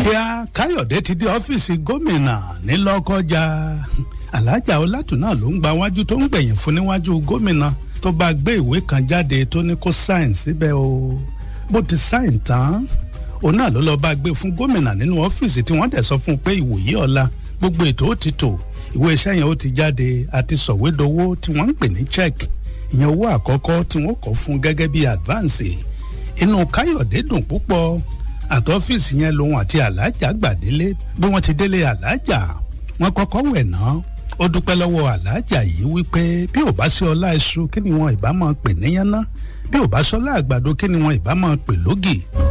kíá káyọ̀dé ti dé ọ́fíìsì gómìnà nílọ́kọjá alájà ọlátúnà ló ń gba wájú tó ń gbẹ̀yìn fún níwájú gómìnà tó bá gbé ìwé kan jáde tó ní kó sáìn síbẹ̀ o bó ti sáìn tán òun náà ló lọ́ọ́ bá gbé fún gómìnà nínú ọ́fíìsì tí wọ́n dẹ̀ sọ fún un pé ìwòye ọ̀la gbogbo ètò ó ti tò ìwé iṣẹ́ yẹn ó ti jáde àti sọ̀wédowó tí wọ́n ń pè ní check ìyẹn owó àkọ́kọ́ tí wọ́n kọ́ fún gẹ́gẹ́ bí advance inú káyọ̀dé dùn púpọ̀ àtọ́fíìsì yẹn lòun àti alájà gbàdélé bí wọ́n ti délé alájà wọ́n kọ́kọ́ wẹ̀ náà ó dúpẹ́ lọ́wọ́ alájà yìí wípé bí ò bá sí ọlá iṣu kí ni wọn ìbá máa pè níyànná bí ò bá sọlá àgbàdo kí ni wọn ìbá máa pè lógì